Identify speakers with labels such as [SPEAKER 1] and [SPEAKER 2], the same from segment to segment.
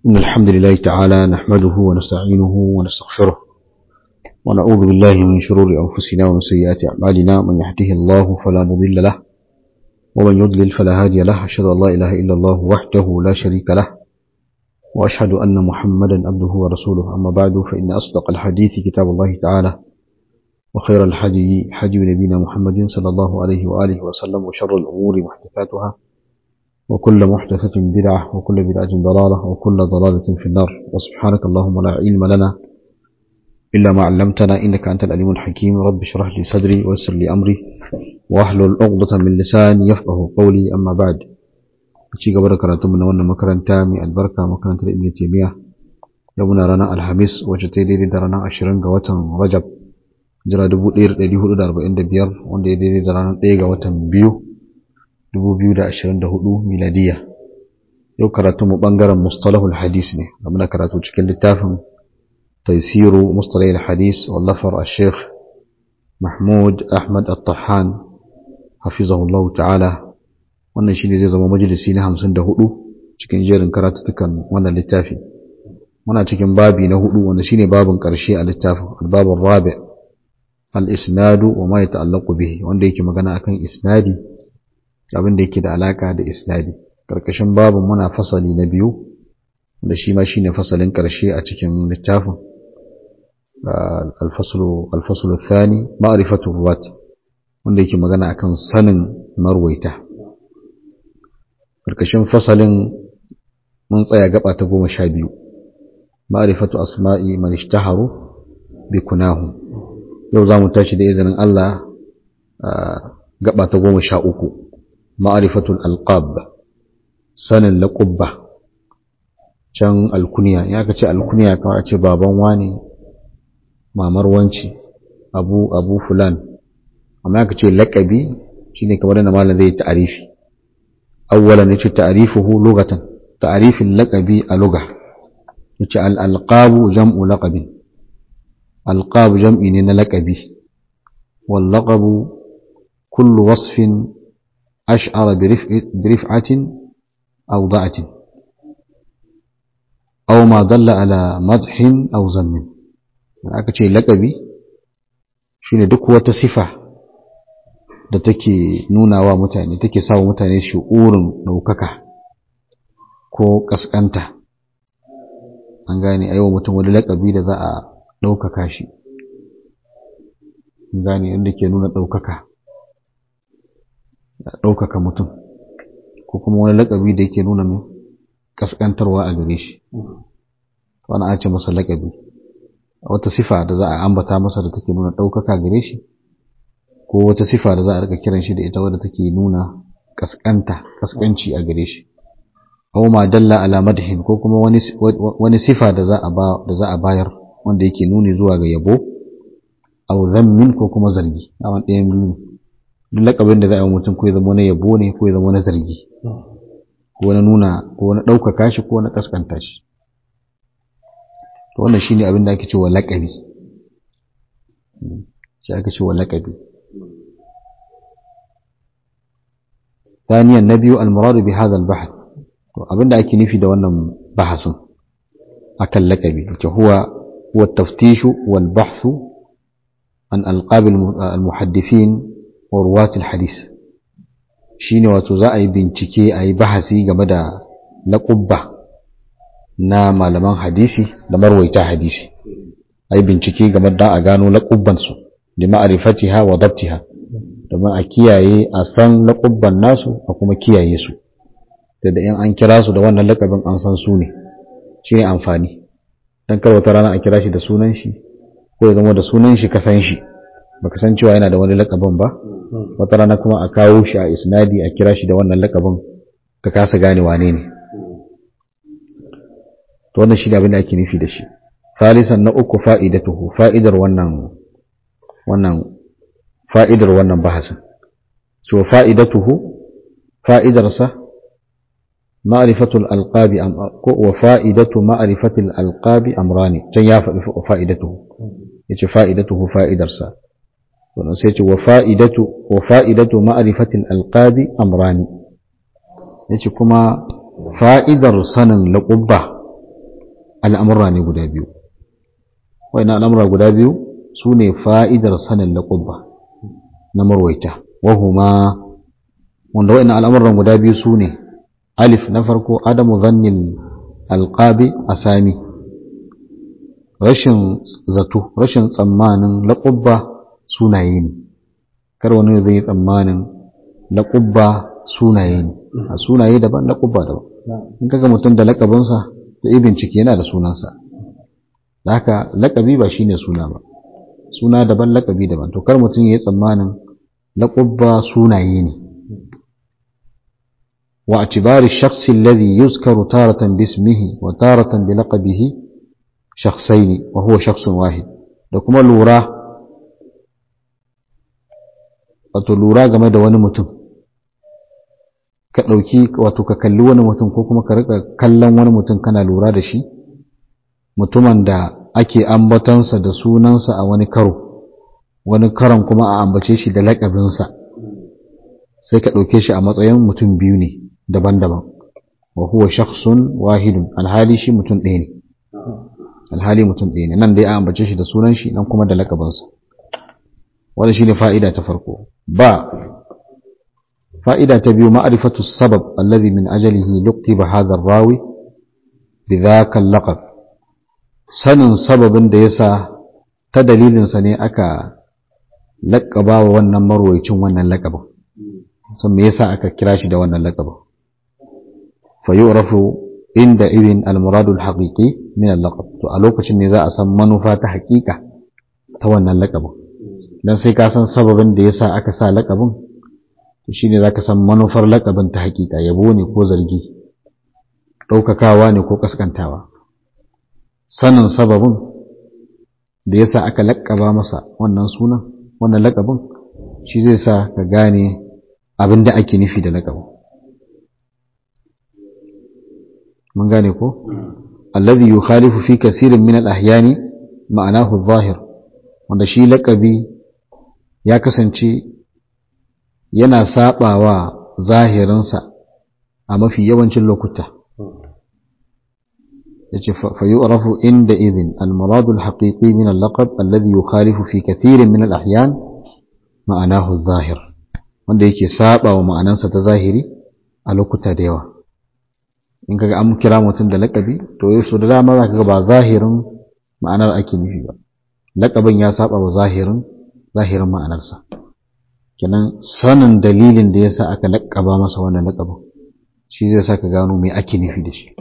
[SPEAKER 1] إن الحمد لله تعالى نحمده ونستعينه ونستغفره ونعوذ بالله من شرور أنفسنا ومن سيئات أعمالنا من يهده الله فلا مضل له ومن يضلل فلا هادي له أشهد أن لا إله إلا الله وحده لا شريك له وأشهد أن محمدا عبده ورسوله أما بعد فإن أصدق الحديث كتاب الله تعالى وخير الحدي حدي نبينا محمد صلى الله عليه وآله وسلم وشر الأمور محدثاتها وكل محدثة بدعة وكل بدعة ضلالة وكل ضلالة في النار وسبحانك اللهم لا علم لنا إلا ما علمتنا إنك أنت العليم الحكيم رب اشرح لي صدري ويسر لي أمري واحلل عقدة من لساني يفقه قولي أما بعد ci gaba da karatu mu na wannan makaranta mai albarka makarantar Ibn Taymiyyah yau muna ranar Alhamis wacce ta daidai da ranar 20 ga watan Rajab jira 1445 wanda ya daidai da ranar 1 ga watan biyu 2024 miladiya yau karatu mu bangaren mustalahul hadis ne da muna karatu cikin littafin taysiru mustalahul hadis wallafar al-sheikh Mahmud Ahmad At-Tahan hafizahullahu ta'ala wannan shine zai zama majalisi na 54 cikin jerin karatutukan wannan littafi muna cikin babi na hudu wanda shine babin karshe a littafin al-babur rabi' al-isnadu wa ma yata'allaqu bihi wanda yake magana akan isnadi abin da yake da alaka da isnadi karkashin babin muna fasali na biyu da shi ma shine fasalin karshe a cikin littafin al-faslu al-faslu ath-thani ma'rifatu ruwat wanda yake magana akan sanin marwaita karkashin fasalin mun tsaya gaba ta goma sha biyu ma'rifatu asma'i man ishtaharu bi kunahu yau za mu tashi da izinin Allah gaba ta goma sha uku ma'arifatul alqab sanin laƙubba can alkuniya ya ka ce alkuniya kawai a ce baban wani mamar wanci abu abu fulan amma ya ka ce laƙabi shine kamar da malam zai ta'arifi awwalan yace ta'rifuhu lugatan ta'rifin laqabi a lugha yace al alqabu jam'u laqabin alqab jam'i ne na laqabi wal laqabu kullu wasfin ash'ara bi rif'atin aw da'atin aw ma dalla ala madhin aw zammin aka ce laqabi shine duk wata sifa da take nuna wa mutane take sa wa mutane shi'urin ɗaukaka ko ƙasƙanta an gane a yi wa mutum wani laƙabi da za a ɗaukaka shi an gane inda ke nuna ɗaukaka ɗaukaka mutum ko kuma wani laƙabi da yake nuna mai ƙasƙantarwa a gare shi wani a ce masa laƙabi wata sifa da za a ambata masa da take nuna ɗaukaka gare shi ko wata sifa da za a rika kiran shi da ita wadda take nuna kaskanta kaskanci a gare shi aw ma dalla ala madhin ko kuma wani wani sifa da za a ba da za a bayar wanda yake nuni zuwa ga yabo aw zammin ko kuma zargi a wani ɗayan biyu duk lakabin da za a yi mutum ko ya zama wani yabo ne ko ya zama wani zargi ko wani nuna ko wani ɗaukaka shi ko wani kaskanta shi to wannan shine abin da ake cewa lakabi shi ake cewa lakabi ثانيا النبي المراد بهذا البحث abinda ake nufi da wannan bahasin akan lakabi wace huwa huwa taftishu wal bahthu an alqab al muhaddithin wa ruwat al hadith shine wato za a yi bincike a yi bahasi game da laqubba na malaman hadisi da marwaita hadisi a yi bincike game da a gano laqubban su da ma'rifatiha wa dabtiha domin a kiyaye a san laƙubban nasu a kuma kiyaye su da da in an kira su da wannan laƙabin an san su ne shi ne amfani don kar wata rana a kira shi da sunan shi ko ya zama da sunan shi ka san shi baka san cewa yana da wani laƙabin ba wata rana kuma a kawo shi a isnadi a kira shi da wannan laƙabin ka kasa gane wane ne to wannan shi ne abin da ake nufi da shi Salisan na uku fa'idatuhu fa'idar wannan wannan fa'idar wannan bahasin. So fa'idatuhu, fa'idarsa, ma'arifatul alƙabi, ko wa fa'idatu ma'arifatul alƙabi amrani, can ya faɗi fa'idatuhu, ya ce fa'idatuhu fa'idarsa. Wannan sai ce wa fa'idatu ma'arifatul alƙabi amrani, ya ce kuma fa'idar sanin laƙubba al'amurra ne guda biyu wa'ina al'amurra guda biyu su ne fa'idar sanin laƙubba na marwaita wahuma wanda wa'ina al'amurran guda biyu su ne alif na farko adamu zannin alƙabi a sami rashin zato rashin tsammanin laƙubba sunaye ne kar wani zai yi tsammanin laƙubba sunaye ne a sunaye daban laƙubba daban in kaga mutum da laƙabinsa da yi bincike yana da sunansa da haka laƙabi ba shine suna ba suna daban laƙabi daban to kar mutum ya yi tsammanin laƙubba sunaye ne wa atibari shakhsi alladhi yuzkaru taratan bismihi wa taratan bi laqabihi shakhsaini wa huwa shakhsun wahid da kuma lura wato lura game da wani mutum ka ɗauki wato ka kalli wani mutum ko kuma ka rika kallon wani mutum kana lura da shi mutumin da ake ambatansa da sunansa a wani karo wani karon kuma a ambace shi da laƙabinsa sai ka ɗauke shi a matsayin mutum biyu ne daban-daban wa huwa shakhsun wahidun alhali shi mutum ɗaya ne alhali mutum ɗaya ne nan dai a ambace shi da sunan shi nan kuma da laƙabinsa wanda shine fa'ida ta farko ba fa'ida ta biyu ma'rifatu sabab alladhi min ajalihi luqiba hadha ar-rawi bidhaka al-laqab sanin sababin da yasa ta dalilin sa ne aka laƙaba wa wannan marwayicin wannan laƙabin san me yasa aka kira shi da wannan laƙabin fa yu'rafu inda ibn al-murad al-haqiqi min al-laqab to a lokacin ne za a san manufa ta haƙiƙa ta wannan laƙabin dan sai ka san sababin da yasa aka sa laƙabin to shine zaka san manufar laƙabin ta haƙiƙa yabo ne ko zargi ɗaukakawa ne ko kaskantawa sanin sababin da yasa aka laƙaba masa wannan sunan wannan laƙabin shi zai sa ka gane abin da ake nufi da laƙabin mun gane ko alladhi yukhalifu fi kasirin min al-ahyani ma'anahu adh-dhahir wanda shi laƙabi ya kasance yana sabawa zahirinsa a mafi yawancin lokuta yace fa yu'rafu inda idhin al-murad al-haqiqi min al-laqab alladhi yukhalifu fi kathirin min al-ahyan ma'anahu adh-dhahir wanda yake sabawa ma'anansa ta zahiri a lokuta da yawa in kaga an kira mutum da laƙabi to yau so da dama za ka ga ba zahirin ma'anar ake nufi ba laƙabin ya saba wa zahirin zahirin ma'anarsa kenan sanin dalilin da yasa aka laƙaba masa wannan laƙabin shi zai sa ka gano me ake nufi da shi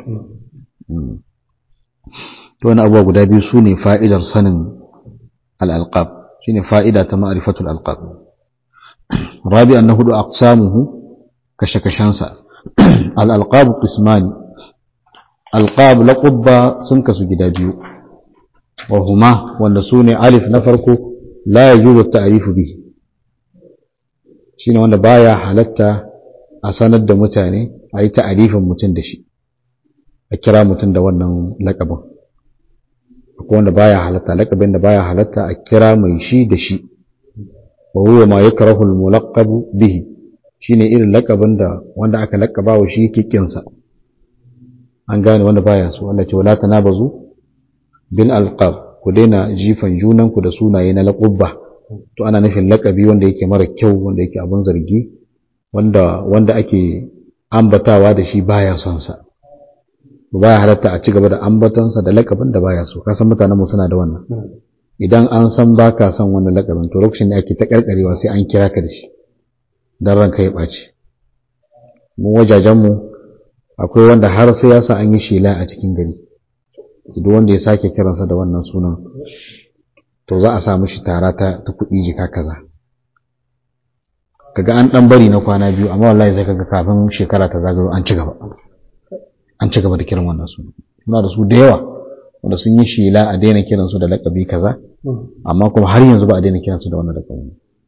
[SPEAKER 1] to wani abubuwa guda biyu su ne fa'idar sanin al'alƙab shi ne fa'ida ta ma'arifatul alƙab rabi an na hudu aqsamuhu kashe-kashensa al'alƙabu ƙismani alƙab laƙubba sun kasu gida biyu wa huma wanda su ne alif na farko la ya juzo ta'arifu bi shi ne wanda baya halatta a sanar da mutane a yi ta'arifin mutum da shi a kira mutum da wannan laƙabin akwai wanda baya halatta laƙabin da baya halatta a kira mai shi da shi wa huwa ma yakrahu al-mulaqabu bihi shine irin lakabin da wanda aka lakaba wa shi kikinsa an gane wanda baya so Allah ce wala tanabazu bil alqab ku daina jifan junanku da sunaye na laqabba to ana nufin lakabi wanda yake mara kyau wanda yake abun zargi wanda wanda ake ambatawa da shi baya son sa baya halatta a ci gaba da ambatansa da lakabin da baya so kasan mutanen mu suna da wannan idan an san baka son wannan lakabin to lokacin da ake ta karkarewa sai an kira ka da shi don ranka ya ɓaci mu wajajenmu akwai wanda har sai ya sa an yi shela a cikin gari idan wanda ya sake kiransa da wannan sunan to za a sa mishi tara ta kuɗi jika kaza kaga an ɗan bari na kwana biyu amma wallahi sai kaga kafin shekara ta zagayo an ci gaba an ci gaba da kiran wannan sunan suna da su da yawa wanda sun yi shela a daina kiransu da laƙabi kaza amma kuma har yanzu ba a daina kiransu da wannan laƙabi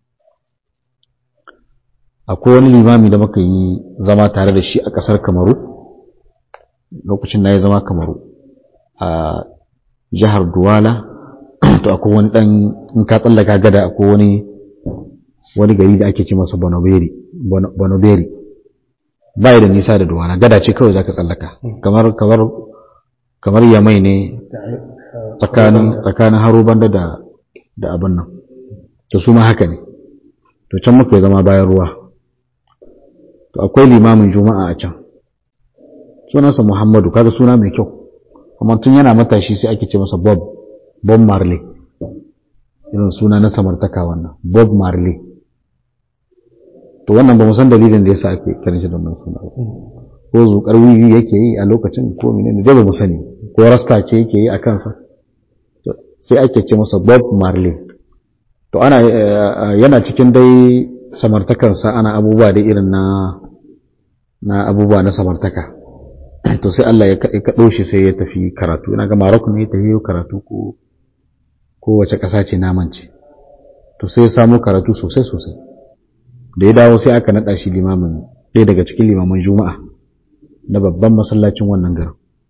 [SPEAKER 1] akwai wani limami da muka yi zama tare da shi a ƙasar kamaru lokacin na ya zama kamaru a jihar duwala to akwai wani ɗan in ka tsallaka gada akwai wani wani gari da ake ce masa bonoberi bonoberi ba da nisa da duwala gada ce kawai zaka tsallaka kamar kamar kamar yamai ne tsakanin tsakanin haruban da da abin nan to su ma haka ne to can muka zama bayan ruwa to akwai limamin juma'a a can sunansa muhammadu kaga suna mai kyau kuma tun yana matashi sai ake ce masa bob bob marley irin suna na samartaka wannan bob marley to wannan ba mu san dalilin da yasa ake kiran shi da wannan suna ba ko zukar wiwi yake yi a lokacin ko menene dai ba mu sani ko rasta ce yake yi a kansa sai ake ce masa bob marley to ana yana cikin dai samartakansa ana abubuwa da irin na na abubuwa na samartaka to sai Allah ya kaɗo shi sai ya tafi karatu ina ga Morocco ne ya tafi karatu ko ko wace ƙasa ce naman ce to sai ya samu karatu sosai sosai da ya dawo sai aka naɗa shi limamin ɗaya daga cikin limaman juma'a na babban masallacin wannan garin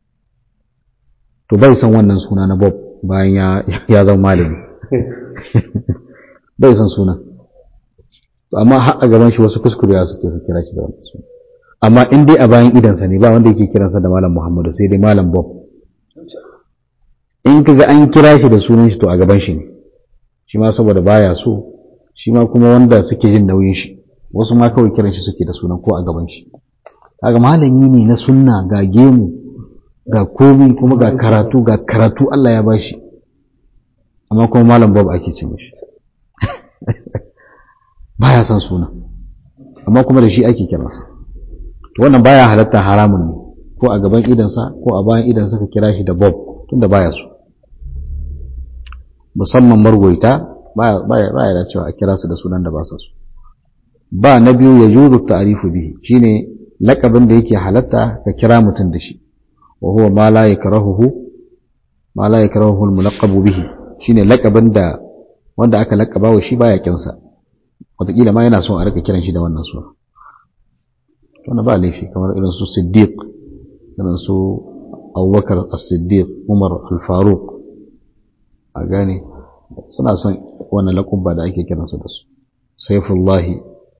[SPEAKER 1] to bai san wannan suna na Bob bayan ya zama malami bai san suna amma har a gaban shi wasu kuskurewa suke su kira shi da wannan suna amma in dai a bayan idansa ne ba wanda yake kiransa da malam Muhammadu sai dai malam Bob in kaga an kira shi da sunan shi to a gaban shi ne shi ma saboda baya so shi ma kuma wanda suke jin nauyin shi wasu ma kawai kiran shi suke da sunan ko a gaban shi kaga malami ne na sunna ga gemu ga komi kuma ga karatu ga karatu Allah ya bashi amma kuma malam Bob ake ce mishi baya son suna amma kuma da shi ake kiransa to wannan baya halatta haramun ne ko a gaban idansa ko a bayan idansa ka kira shi da Bob tunda baya so musamman margoita baya da cewa a kira su da sunan da ba su so ba na biyu ya juzu ta'rifu bihi shine lakabin da yake halatta ka kira mutum da shi wa huwa ma la yakrahuhu ma la yakrahuhu al-mulaqab bihi shine lakabin da wanda aka lakaba wa shi baya kinsa wataƙila ma yana son a rika kiran shi da wannan suna wannan ba laifi kamar irin su siddiq irin su abubakar as-siddiq umar al-faruq a gane suna son wannan lakubba da ake kiransu da su saifullahi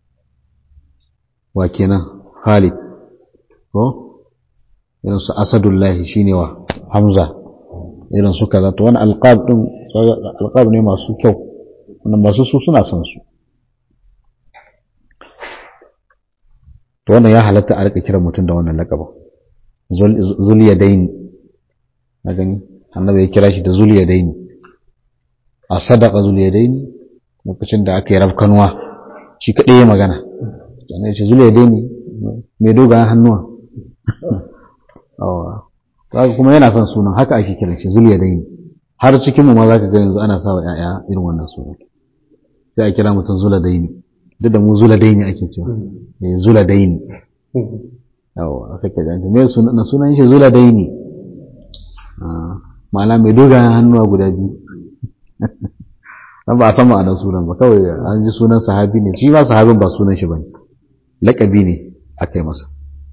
[SPEAKER 1] wa kenan Khalid ko irin su Asadullahi shine wa Hamza irin su kaza to wani alqab din alqab ne masu kyau wannan masu su suna son su to wannan ya halatta a rika kiran mutum da wannan laqabin zuliyadaini na gani annabi ya kira shi da zuliyadaini a sadaka zuliyadaini lokacin da aka yi rafkanuwa shi kaɗai ya magana sannan ya ce zuliyadaini mai dogayen hannuwa kuma yana son sunan haka ake kiran shi zuliyadaini har cikinmu ma za ka ga yanzu ana sawa ‘ya'ya irin wannan sunan sai a kira mutum zuladaini duk da mu zuladaini ake cewa zuladaini yawa sai ka janta me sunan sunan shi zuladaini ma'ana mai dogayen hannuwa guda biyu dan ba a san ma'anar sunan ba kawai an ji sunan sahabi ne shi ma sahabin ba sunan shi bane laƙabi ne aka yi masa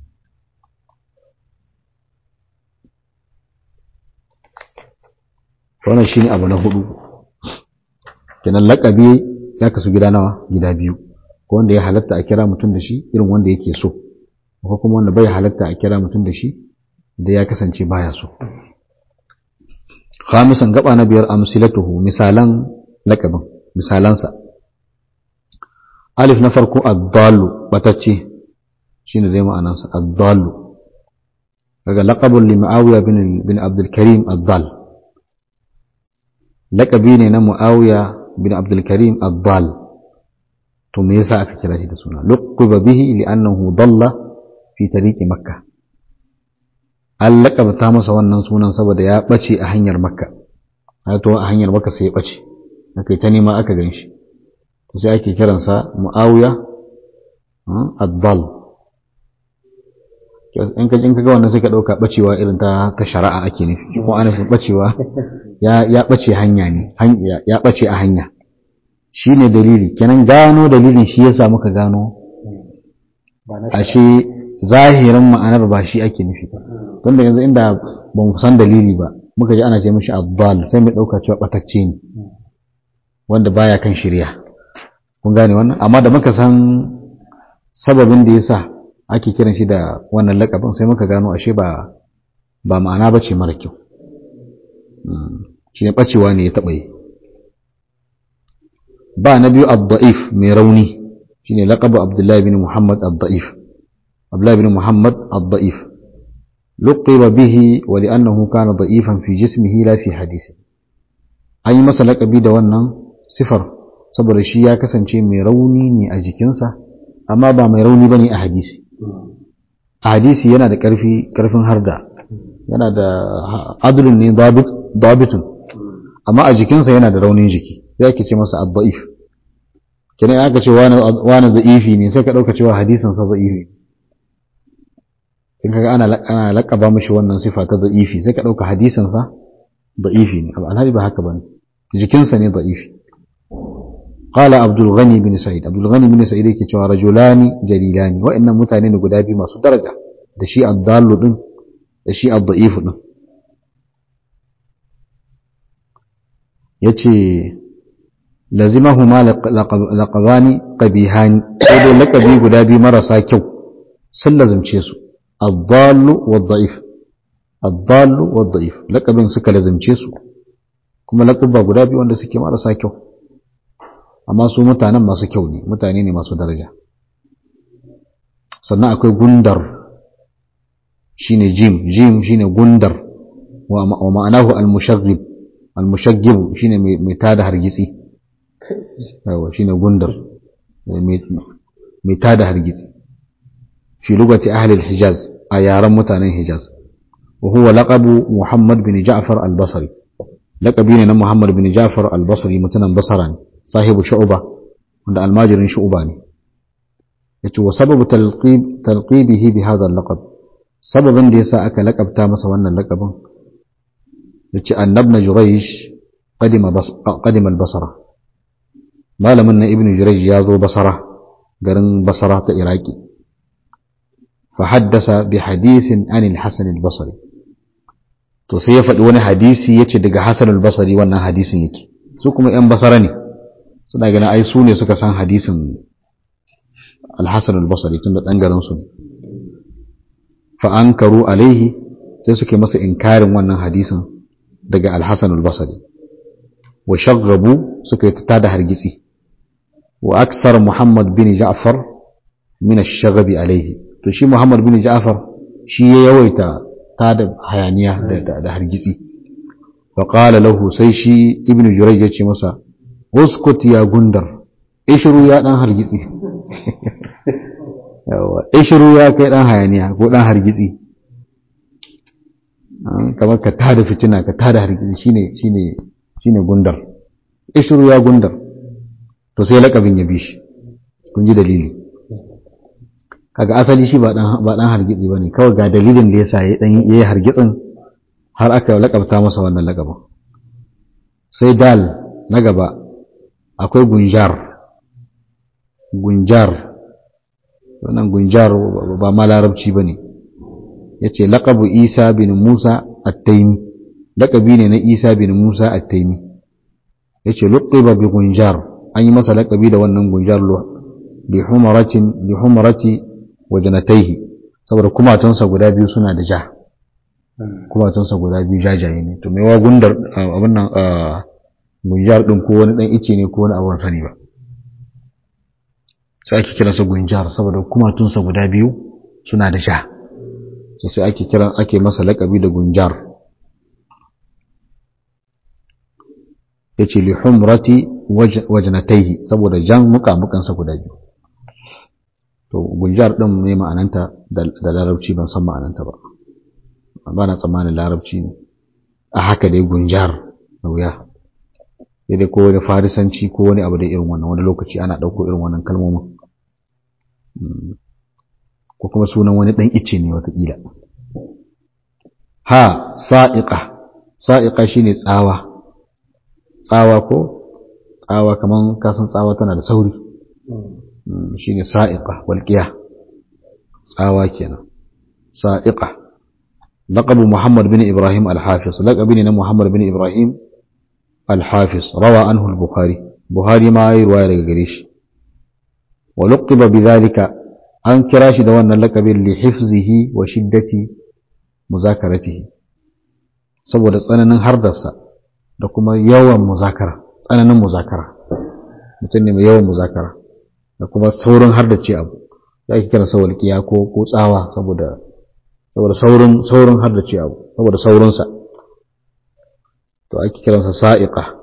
[SPEAKER 1] wannan shine abu na hudu kenan laƙabi ya kasu gida nawa gida biyu ko wanda ya halatta a kira mutum da shi irin wanda yake so ko kuma wanda bai halatta a kira mutum da shi da ya kasance baya so khamisan gaba na biyar amsilatuhu misalan laƙabin misalansa alif na farko ad-dallu batacce shine dai ma'anarsa ad-dallu daga laqabun li muawiya bin bin abdul karim ad-dal laqabi ne na muawiya bin abdul karim ad-dal to me yasa aka kira shi da suna luqiba bihi li'annahu dalla fi tariqi makkah an laƙabta masa wannan sunan saboda ya ɓace a hanyar makka ya to a hanyar makka sai ya ɓace aka ta nema aka gan shi sai ake kiransa mu'awiya addal in ka in ka ga wannan sai ka ɗauka ɓacewa irin ta ta shari'a ake nufi ko ana nufin ɓacewa ya ya ɓace hanya ne ya ɓace a hanya shine dalili kenan gano dalilin shi yasa muka gano ashe zahirin ma'anar ba shi ake nufi don da yanzu inda ba mu san dalili ba muka ji ana ce mishi addal sai mu ɗauka cewa ɓatacce ne wanda baya kan shirya kun gane wannan amma da muka san sababin da yasa ake kiran shi da wannan lakabin sai muka gano ashe ba ba ma'ana ba ce mara kyau shi ne ɓacewa ne ya taɓa yi ba na biyu abda'if mai rauni shi ne laƙabu abdullahi bin muhammad abda'if abdullahi bin muhammad abda'if luqiba bihi wa li'annahu kana da'ifan fi jismihi la fi hadisi an yi masa laƙabi da wannan sifar saboda shi ya kasance mai rauni ne a jikinsa amma ba mai rauni bane a hadisi a hadisi yana da ƙarfi ƙarfin harda yana da adulun ne dabitun amma a jikinsa yana da raunin jiki sai ake ce masa adda'if kenan aka ce wani da'ifi ne sai ka ɗauka cewa hadisin sa da'ifi in kaga ana ana laƙaba mishi wannan sifa ta da'ifi sai ka ɗauka hadisin sa da'ifi ne alhali ba haka bane jikinsa ne da'ifi قال عبد الغني بن سعيد عبد الغني بن سعيد yake cewa rajulani jalilani wa'annan mutane ne guda biyu masu daraja da shi ad-dallu din da shi ad-da'if din yace lazimahuma laqabani qabihani ko dai laqabi guda biyu marasa kyau sun lazimce su ad-dallu wad-da'if ad-dallu wad-da'if laqabin suka lazimce su kuma laqaba guda biyu wanda suke marasa kyau amma su mutanen masu kyau ne mutane ne masu daraja sannan akwai gundar shine jim jim shine gundar wa ma'anahu al-mushaghib al-mushaghib shine mai tada hargitsi yawa shine gundar mai tada hargitsi fi lugati ahli al-hijaz a yaran mutanen hijaz wa huwa laqabu muhammad bin ja'far al-basri laqabi ne na muhammad bin ja'far al-basri mutanen basra ne sahibu shu'ba wanda almajirin shu'ba ne yace wa sababu talqib talqibihi bi hadha al-laqab sababin da yasa aka lakabta masa wannan lakabin yace annabna jurayj qadima bas qadima al-basra malamin na ibnu jurayj ya zo basra garin basra ta iraki fa haddasa bi hadithin an al-hasan al-basri to sai ya faɗi wani hadisi yace daga hasan al-basri wannan hadisin yake su kuma yan basara ne suna ganin ai su ne suka san hadisin alhassan albasari tun da ɗan garinsu ne fa'ankaru alaihi sai suke masa inkarin wannan hadisin daga alhassan albasari wa shagabu suka yi ta da hargitsi wa aksar muhammad bin ja'far min shagabi alaihi to shi muhammad bin ja'far shi ya yawaita ta da hayaniya da hargitsi fa qala lahu sai shi ibnu jurayj ya ce masa uskut ya gundar ishiru ya dan hargitsi yawa ishiru ya kai dan hayaniya ko dan hargitsi kamar ka tada fitina ka tada hargitsi shine shine shine gundar ishiru ya gundar to sai lakabin ya bi shi kun ji dalili kaga asali shi ba dan ba dan hargitsi bane kawai ga dalilin da yasa ya dan yayi hargitsin har aka lakabta masa wannan lakabin sai dal na gaba akwai gunjar gunjar wannan gunjar ba ma larabci ba ne ya ce laƙabu isa bin musa attaimi laƙabi ne na isa bin musa attaimi ya ce luƙiba bi gunjar an yi masa laƙabi da wannan gunjar bi humarati wa janataihi saboda kumatunsa guda biyu suna da ja kumatunsa guda biyu jajaye ne to mewa gundar abin nan gunjar ɗin ko wani ɗan ice ne ko wani abin sani ba sai ake kiransa gunjar saboda kumatunsa guda biyu suna da sha so sai ake kiran ake masa laƙabi da gunjar yace li humrati wajnatayhi saboda jan mukamukansa guda biyu to gunjar din ne ma'ananta da larabci ban san ma'ananta ba ba na tsammanin larabci ne a haka dai gunjar da wuya sai dai ko wani farisanci ko wani abu da irin wannan wani lokaci ana ɗauko irin wannan kalmomin ko kuma sunan wani ɗan ice ne watakila ha sa'iƙa sa'iƙa shine tsawa tsawa ko tsawa kaman kasan tsawa tana da sauri shine sa'iƙa walƙiya tsawa kenan sa'iƙa laqabu muhammad bin ibrahim al-hafiz laqabi ne na muhammad bin ibrahim al-hafiz rawa anhu al-bukhari buhari ma yayi ruwaya daga gare shi wa luqiba bidhalika an kira shi da wannan laqabin li hifzihi wa shiddati muzakaratihi saboda tsananin hardarsa da kuma yawan muzakara tsananin muzakara mutum ne mai yawan muzakara da kuma saurin hardace abu da ake kiransa walƙiya ko ko tsawa saboda saboda saurin saurin hardace abu saboda saurinsa to ake kiransa sa'iqa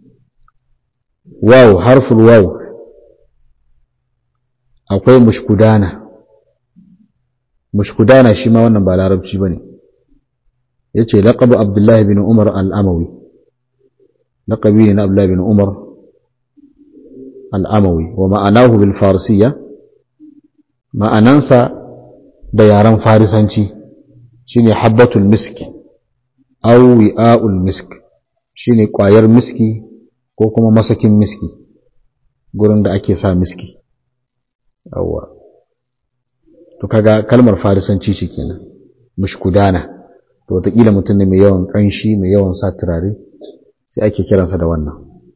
[SPEAKER 1] waw harful waw akwai mushkudana mushkudana shi ma wannan ba larabci bane yace laqabu abdullahi bin umar al-amawi laqabi ne na abdullahi bin umar al-amawi wa ma'anahu bil farsiyya ma'anansa da yaren farisanci shine habbatul miski aw wi'aul misk shine kwayar miski ko kuma masakin miski gurin da ake sa miski awwa to kaga kalmar farisanci ce kenan mushkudana to wataƙila mutum ne mai yawan ƙanshi mai yawan sa turare sai ake kiransa da wannan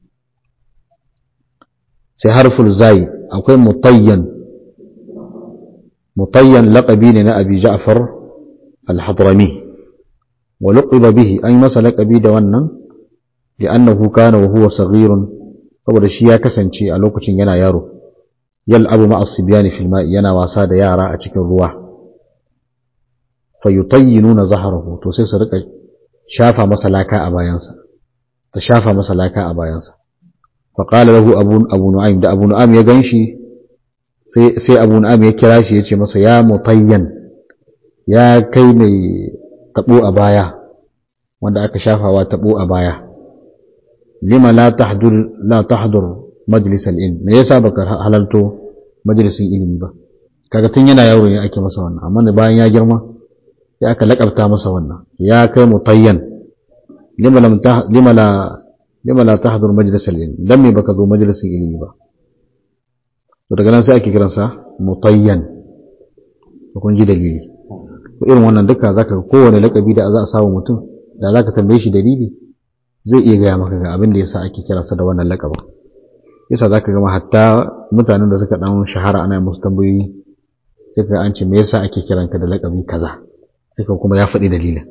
[SPEAKER 1] sai harful zai akwai mutayyan mutayyan laƙabi ne na abi ja'far al-hadrami wa luqiba bihi an masa laƙabi da wannan li'annahu kana wa huwa saghirun saboda shi ya kasance a lokacin yana yaro yal'abu ma'a sibyani fil ma'i yana wasa da yara a cikin ruwa fayutayyinuna zahrahu to sai su rika shafa masa laka a bayansa ta shafa masa laka a bayansa fa qala lahu abu abu nu'aym da abu nu'aym ya ganshi sai sai abu nu'aym ya kira shi yace masa ya mutayyan ya kai mai tabo a baya wanda aka shafawa tabo a baya lima la tahdur la tahdur majlis al-ilm me yasa baka halalto majalisin ilimi ba kaga tun yana yaro ne ake masa wannan amma da bayan ya girma sai aka lakabta masa wannan ya kai mutayyan lima lam lima la lima la tahdur majlis al-ilm dan me baka zo majalisin ilimi ba to daga nan sai ake kiransa mutayyan kun ji dalili to irin wannan duka zaka kowane lakabi da za a samu mutum da zaka tambaye shi dalili zai iya gaya maka ga abin da yasa ake kiransa da wannan lakabin yasa za ka gama hatta mutanen da suka dan shahara ana musu tambayoyi sai ka an ce me yasa ake kiranka da laƙabi kaza sai kuma ya faɗi dalilin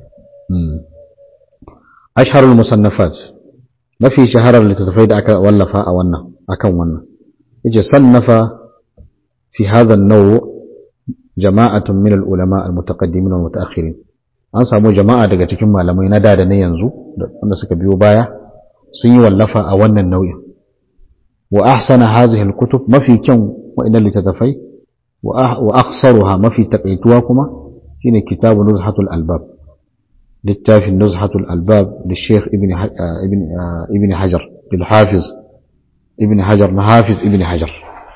[SPEAKER 1] asharul musannafat mafi shaharar littattafai da aka wallafa a wannan akan wannan yace sannafa fi hadha an-naw jama'atun min al-ulama al-mutaqaddimin wal mutaakhirin an samu jama'a daga cikin malamai na da da na yanzu wanda suka biyo baya sun yi wallafa a wannan nau'in وأحسن هذه الكتب ما في كم وإن لتتفي وأخسرها ما في تقيتواكما هنا كتاب نزحة الألباب للتافي نزحة الألباب للشيخ ابن ابن ابن حجر للحافظ ابن حجر نحافظ ابن حجر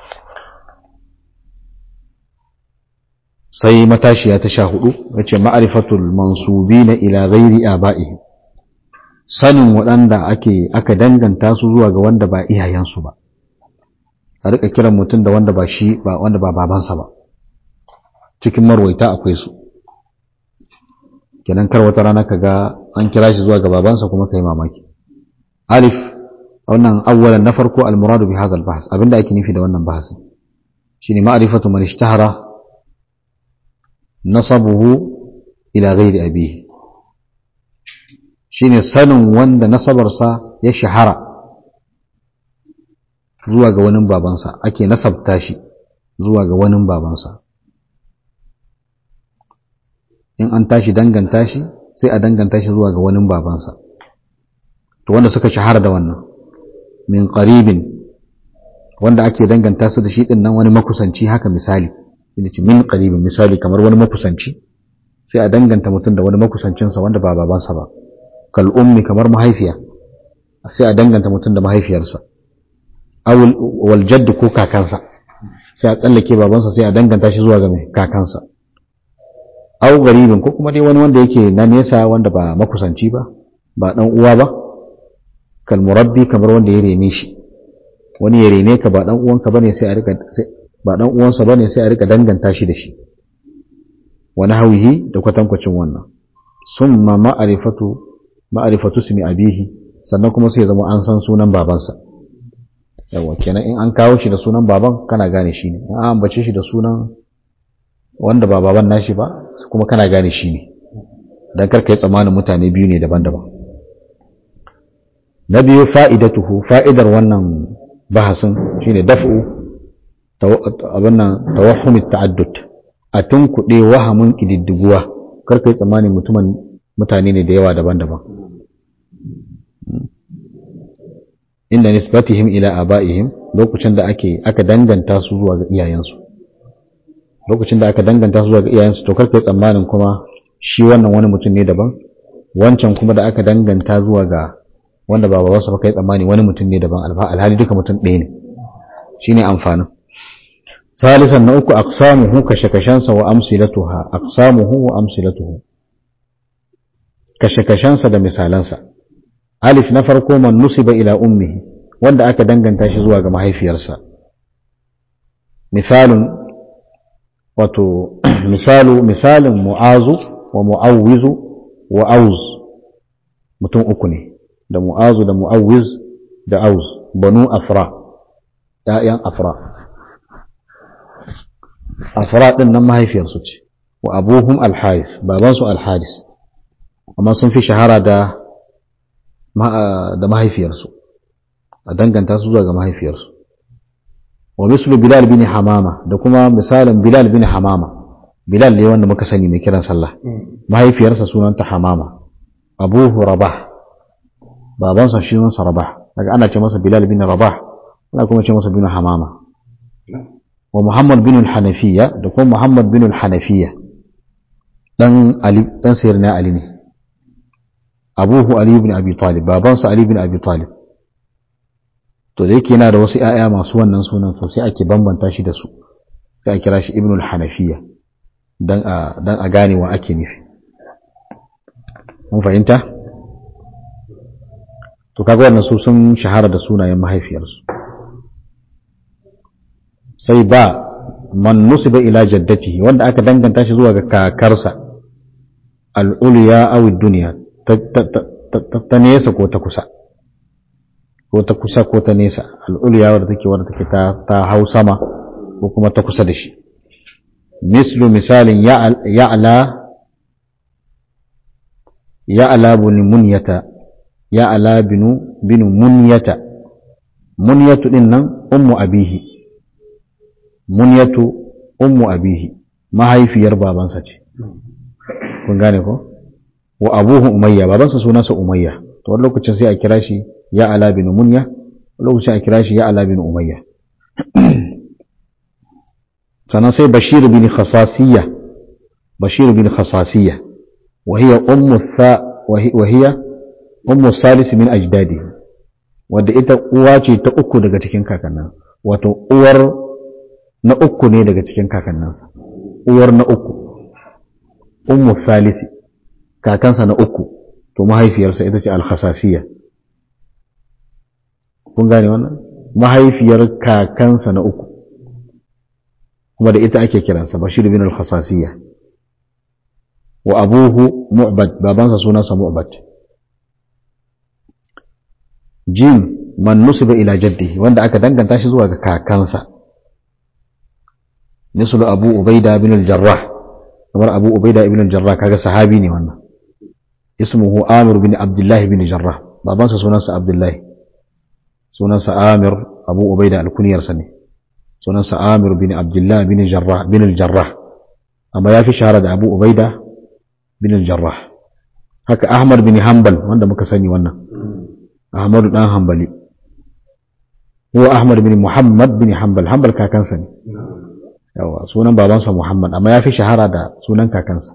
[SPEAKER 1] sai matashiya ta sha hudu yace ma'rifatul mansubina ila ghairi aba'ihim sanin waɗanda ake aka danganta su zuwa ga wanda ba iyayensu ba a rika kiran mutum da wanda ba shi ba wanda ba babansa ba cikin marwaita akwai su kenan kar wata rana ka ga an kira shi zuwa ga babansa kuma kai mamaki alif wannan awwalan na farko almuradu bi hadha albahs abinda ake nufi da wannan bahasin shine ma'rifatu man ishtahara nasabuhu ila ghairi abihi shine sanin wanda nasabarsa ya shahara zuwa ga wani babansa ake nasabta shi zuwa ga wani babansa in an tashi danganta shi sai a danganta shi zuwa ga wani babansa to wanda suka shahara da wannan min qaribin wanda ake danganta su da shi din nan wani makusanci haka misali ina ce min qaribin misali kamar wani makusanci sai a danganta mutum da wani makusancinsa wanda ba babansa ba kal ummi kamar mahaifiya sai a danganta mutum da mahaifiyarsa awul wal jadd ko kakansa sai a tsallake babansa sai a danganta shi zuwa ga mai kakansa aw garibin ko kuma dai wani wanda yake na nesa wanda ba makusanci ba ba dan uwa ba kal murabbi kamar wanda ya rene shi wani ya rene ka ba dan uwanka bane sai a rika ba dan uwansa bane sai a rika danganta shi da shi wani hawihi da kwatankwacin wannan summa ma'rifatu ma'rifatu ismi abihi sannan kuma sai ya zama an san sunan babansa yawa kenan in an kawo shi da sunan baban kana gane shi ne in an ambace shi da sunan wanda ba baban nashi ba kuma kana gane shi ne dan karka yi tsammanin mutane biyu ne daban-daban na biyu fa'idatuhu fa'idar wannan bahasin shine daf'u abin nan tawahhumit ta'addud a tunkuɗe wahamin ƙididdiguwa karka yi tsammanin mutumin mutane ne da yawa daban-daban inda nisbatihim ila aba'ihim lokacin da ake aka danganta su zuwa ga iyayensu lokacin da aka danganta su zuwa ga iyayensu to karka yi tsammanin kuma shi wannan wani mutum ne daban wancan kuma da aka danganta zuwa ga wanda ba babansa ba kai tsammani wani mutum ne daban alhali duka mutum ɗaya ne shine amfanin salisan na uku aqsamuhu kashe-kashensa wa amsilatuha aqsamuhu wa amsilatuhu kashe-kashensa da misalansa alif na farko man nusiba ila ummihi wanda aka danganta shi zuwa ga mahaifiyarsa misalun wato misalu misalin mu'azu wa mu'awwizu wa auz mutum uku ne da mu'azu da mu'awwiz da auz banu afra ‘ya'yan afra afra ɗin nan mahaifiyarsu ce wa abuhum alhais babansu alhadis amma sun fi shahara da da mahaifiyarsu a danganta su zuwa ga mahaifiyarsu wa mislu bilal bin hamama da kuma misalin bilal bin hamama bilal ne wanda muka sani mai kiran sallah mahaifiyarsa sunanta hamama abuhu rabah babansa shi sunansa rabah daga ana ce masa bilal bin rabah ana kuma ce masa bin hamama wa muhammad bin hanafiya da kuma muhammad bin hanafiya dan ali dan sayyidina ali ne abuhu ali bin abi talib babansa ali bin abi talib to da yake yana da wasu ‘ya'ya masu wannan sunan to sai ake bambanta shi da su sai a kira shi ibnul hanafiya don a gane wa ake nufi mun fahimta to kaga wannan su sun shahara da sunayen mahaifiyarsu sai ba man nusiba ila jaddatihi wanda aka danganta shi zuwa ga kakarsa al'uliya awi duniya ta nesa ko ta kusa ko ta kusa ko ta nesa al'uliya wadda take wadda take ta hau sama ko kuma ta kusa da shi mislu misalin ya'ala ya'ala bin munyata ya'ala binu binu munyata munyatu din nan ummu abihi munyatu ummu abihi mahaifiyar babansa ce kun gane ko wa abuhu umayya babansa sunansa umayya to wani lokacin sai a kira shi ya ala bin munya lokacin a kira shi ya ala bin umayya sannan sai bashir bin khasasiyya bashir bin khasasiyya wa hiya ummu tha wa hiya ummu salis min ajdadi wadda ita uwa ce ta uku daga cikin kakannin wato uwar na uku ne daga cikin kakanninsa uwar na uku ummu salisi kakansa na uku to mahaifiyarsa ita ce al-khasasiyya kun gane wannan mahaifiyar kakansa na uku kuma da ita ake kiransa bashir bin al-khasasiyya wa abuhu mu'bad babansa sunansa mu'bad jim man nusiba ila jaddihi wanda aka danganta shi zuwa ga kakansa mislu abu ubaida bin al-jarrah kamar abu ubaida ibn al-jarrah kaga sahabi ne wannan ismuhu amir bin abdullah bin jarrah babansa sunansa abdullahi sunansa Amir Abu Ubaida alkuniyarsa ne sunansa Amir bin Abdullah bin Jarrah bin al-Jarrah amma yafi shahara da Abu Ubaida bin al-Jarrah haka Ahmad bin Hanbal wanda muka sani wannan Ahmad dan Hanbali huwa Ahmad bin Muhammad bin Hanbal Hanbal kakansa ne yawa sunan babansa Muhammad amma yafi shahara da sunan kakansa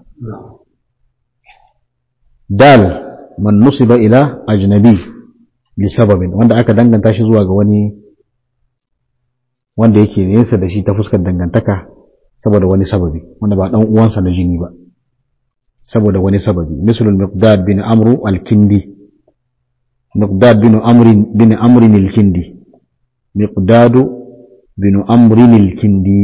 [SPEAKER 1] dal man nusiba ila ajnabi lisababin wanda aka danganta shi zuwa ga wani wanda yake nesa da shi ta fuskar dangantaka saboda wani sababi wanda ba dan uwansa na jini ba saboda wani sababi misalul miqdad bin amru al-kindi miqdad bin amr bin amr al-kindi miqdad bin amr al-kindi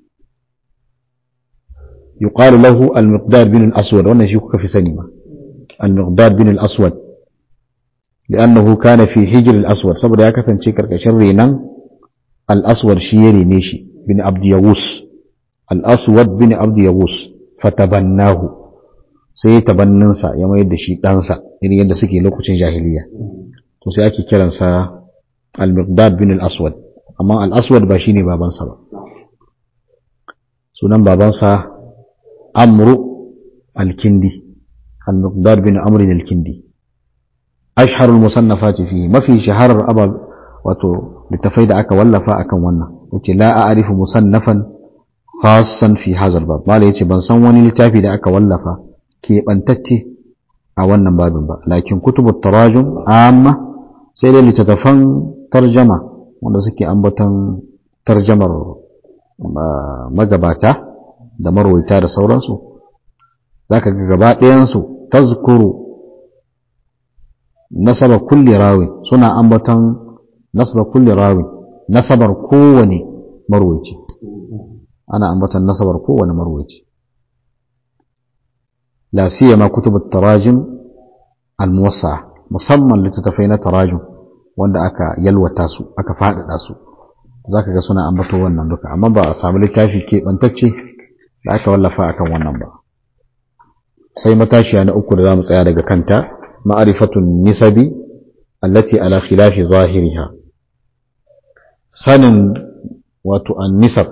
[SPEAKER 1] يقال له المقداد بن الأسود وأنا شيكوك في سنة المقداد بن الأسود لأنه كان في حجر الأسود سبب يا كثن شكر كشرينا الأسود شيري نيشي بن عبد يغوس الأسود بن عبد يغوس فتبناه sai ya tabanninsa ya mayar da shi ɗansa irin yadda suke lokacin jahiliya to sai ake kiransa al-miqdad bin al-aswad amma al-aswad ba shine babansa ba sunan babansa amru al-kindi al-miqdad bin amr al-kindi ashhar al-musannafati fi mafi shaharar abab wato littafai da aka wallafa akan wannan yace la a'rifu musannafan khassan fi hadha al-bab mala yace ban san wani littafi da aka wallafa keɓantacce a wannan babin ba lakin kutubu tarajum amma sai dai littattafan tarjama wanda suke ambaton tarjamar magabata da marwaita da sauransu za ka ga gaba ɗayansu tazkuru nasaba kulli rawi suna ambaton nasaba kulli rawi nasabar kowane marwaici ana ambaton nasabar kowane marwaici لا سيما كتب التراجم الموسعة musamman littattafai na tarajum wanda aka yalwata su aka faɗaɗa su za ka ga suna ambato wannan duka amma ba a samu littafi keɓantacce da aka wallafa akan wannan ba sai matashiya na uku da za mu tsaya daga kanta ma'arifatun nisabi allati ala khilafi zahiriha sanin wato an nisab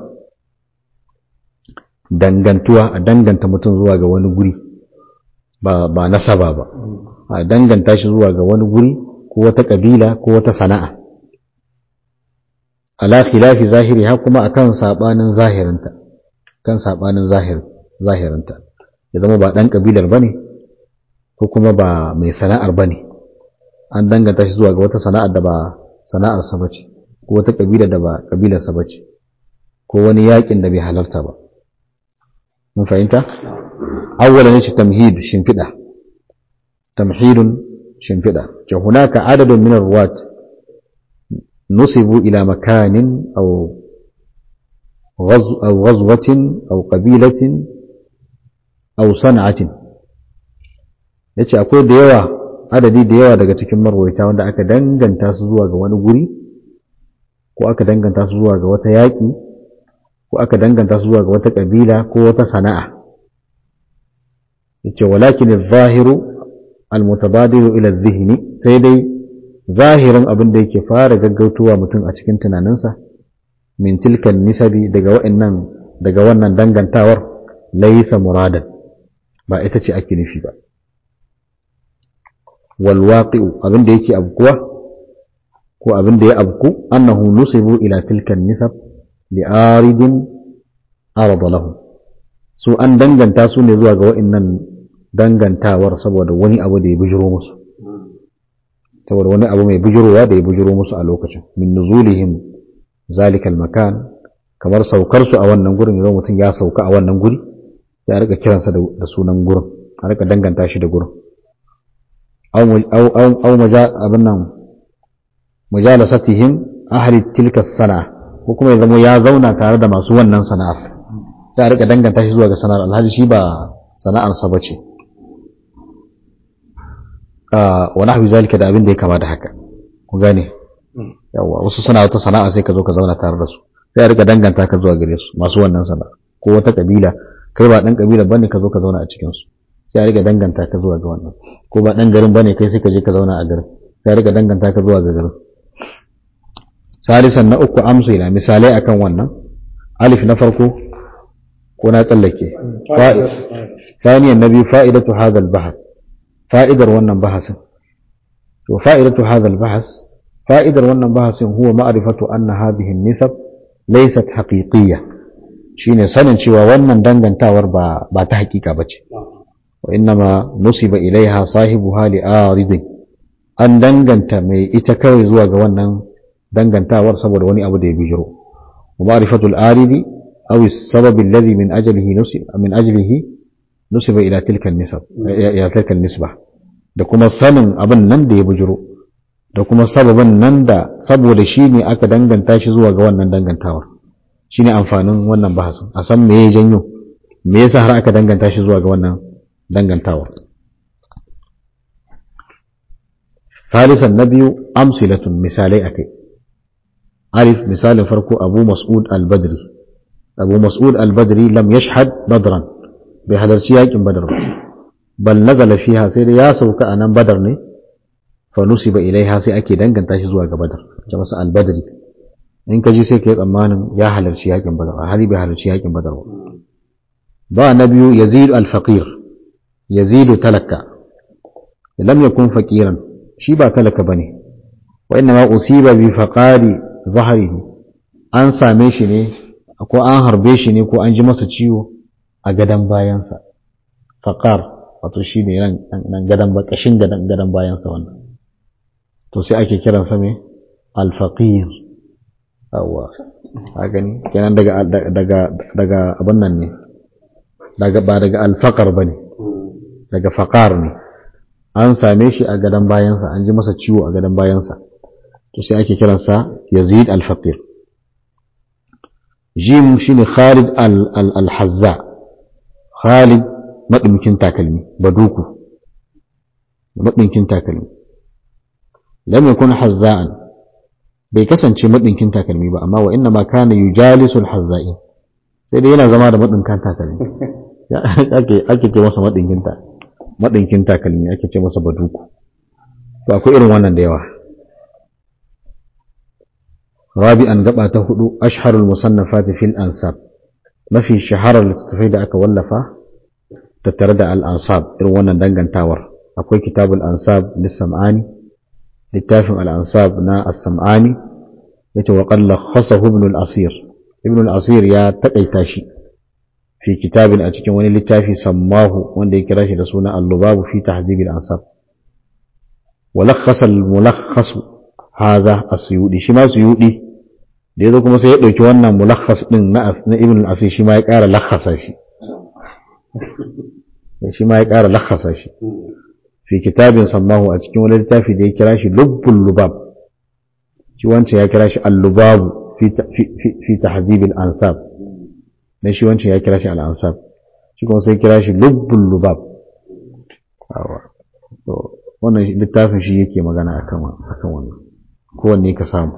[SPEAKER 1] dangantuwa a danganta mutum zuwa ga wani guri ba ba nasaba ba a danganta shi zuwa ga wani guri ko wata kabila ko wata sana'a ala khilafi zahiri ha kuma akan sabanin zahirinta kan sabanin zahir zahirinta ya zama ba dan kabilar bane ko kuma ba mai sana'ar bane an danganta shi zuwa ga wata sana'ar da ba sana'ar sa bace ko wata kabila da ba kabilar sa bace ko wani yakin da bai halarta ba mun fahimta awwala ne tamhid shimfida tamhidun shimfida ce hunaka adadun min arwat nusibu ila makanin aw أو غزوة أو قبيلة أو صنعة yace akwai da yawa adadi da yawa daga cikin marwaita wanda aka danganta su zuwa ga wani guri ko aka danganta su zuwa ga wata yaƙi ko aka danganta su zuwa ga wata ƙabila ko wata sana'a yace walakin adh-dhahiru al-mutabadiru ila adh-dhihni sai dai zahirin abin da yake fara gaggautowa mutum a cikin tunaninsa min tilkan nisabi daga wa'annan daga wannan dangantawar laysa muradan ba ita ce ake nufi ba wal waqi'u abin da yake abkuwa ko abin da ya abku annahu nusibu ila tilkan nisab li aridin arada lahu su an danganta su ne zuwa ga wa'annan dangantawar saboda wani abu da ya bijiro musu saboda wani abu mai bijirowa da ya bijiro musu a lokacin min nuzulihim zalikal makan kamar saukar su a wannan gurin idan mutum ya sauka a wannan guri ya rika kiransa da sunan gurin a rika danganta shi da gurin aw maja abin nan mujalasatihim ahli tilka sana ko kuma ya zama ya zauna tare da masu wannan sana'ar sai a rika danganta shi zuwa ga sana'ar alhali shi ba sana'ar sa bace wa nahwi zalika da abin da ya kama da haka ku gane yawa wasu suna wata sana'a sai ka zo ka zauna tare da su sai a rika danganta ka zuwa gare su masu wannan sana'a ko wata kabila kai ba dan kabila bane ka zo ka zauna a cikin su sai a rika danganta ka zuwa ga wannan ko ba dan garin bane kai sai ka je ka zauna a garin sai a rika danganta ka zuwa ga garin salisan na uku amsila misalai akan wannan alif na farko ko na tsallake ثانيا النبي فائدة هذا البحث فائدة wannan bahasin to فائدة هذا البحث fa'idar wannan bahasin huwa ma'arifatu anna hadhihi nisab laysat haqiqiyya shine sanin cewa wannan dangantawar ba ba ta hakika bace wa innama nusiba ilaiha sahibuha li aridin an danganta mai ita kawai zuwa ga wannan dangantawar saboda wani abu da ya bijiro wa ma'rifatu al-aridi aw as-sabab alladhi min ajlihi nusiba min ajlihi nusiba ila tilka an-nisab ila tilka an-nisba da kuma sanin abin nan da ya bijiro da kuma sababin nan da saboda shi ne aka danganta shi zuwa ga wannan dangantawar shi ne amfanin wannan bahasin a san me ya janyo me yasa har aka danganta shi zuwa ga wannan dangantawar ثالثا نبي أمثلة مثالي أكي عارف مثال فرقو أبو مسعود البدري أبو مسعود البدري لم يشهد بدرا بهذا الشيء بدر bal nazala fiha sai dai ya sauka a nan badar ne fa nusiba ilaiha sai ake danganta shi zuwa ga badar ta masa al-badri in ka ji sai ka yi tsammanin ya halarci yakin badar a hali bai halarci yakin badar ba ba na biyu yazid al-faqir yazid talaka lam yakun faqiran shi ba talaka bane wa inna ma usiba bi faqari zahrihi an same shi ne ko an harbe shi ne ko an ji masa ciwo a gadan bayansa faqar wato shi ne nan gadan ba kashin gadan gadan bayansa wannan to sai ake kiransa me al-faqir yawa a gani kenan daga daga daga abin nan ne daga ba daga alfaqar bane daga faqar ne an same shi a gadan bayansa an ji masa ciwo a gadan bayansa to sai ake kiransa Yazid al-Faqir Jim shine Khalid al-Hazza Khalid madumkin takalmi baduku madumkin takalmi lam yakun hazza'an bai kasance madinkin takalmi ba amma wa inna ma kana yujalisu al-hazza'i sai dai yana zama da madinkan takalmi ake ake ce masa madinkin ta madinkin takalmi ake ce masa baduku to akwai irin wannan da yawa rabi'an gaba ta hudu ashharul musannafati fil ansab mafi shaharar littattafai da aka wallafa tattare da al-ansab irin wannan dangantawar akwai kitabul ansab lis-sam'ani littafin al-ansab na as-sam'ani yace wa qad lakhasahu ibn al-asir ibn al-asir ya takaita shi fi kitabin a cikin wani littafi sammahu wanda ya kira shi da suna al-lubab fi tahzib al-ansab wa lakhasa al-mulakhas haza as-suyudi shi ma suyudi da yazo kuma sai ya dauki wannan mulakhas din na na ibn al-asir shi ma ya kara lakhasa shi shi ma ya kara lakhasa shi fi kitabin sammahu a cikin wani littafi da ya kira shi lubbul lubab shi wancan ya kira shi al-lubab fi tahzib al-ansab dan shi wancan ya kira shi al-ansab shi kuma sai kira shi lubbul lubab wannan littafin shi yake magana akan akan wannan kowanne ka samu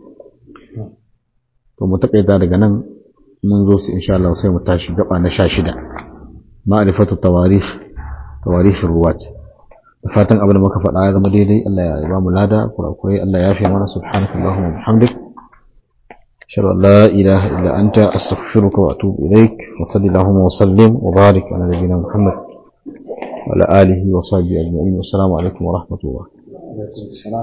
[SPEAKER 1] to mu takaita daga nan mun zo su insha Allah sai mu tashi gaba na 16 ma'rifatu tawarikh tawarikh ruwat fatan abin da muka faɗa ya zama daidai Allah ya ba mu lada kurakurai Allah ya fi mana subhanaka Allahumma wa bihamdik ashhadu an la ilaha illa anta astaghfiruka wa atubu ilaik wa sallallahu wa sallim wa barik ala nabiyyina Muhammad wa ala alihi wa sahbihi ajma'in wa assalamu alaikum wa rahmatullah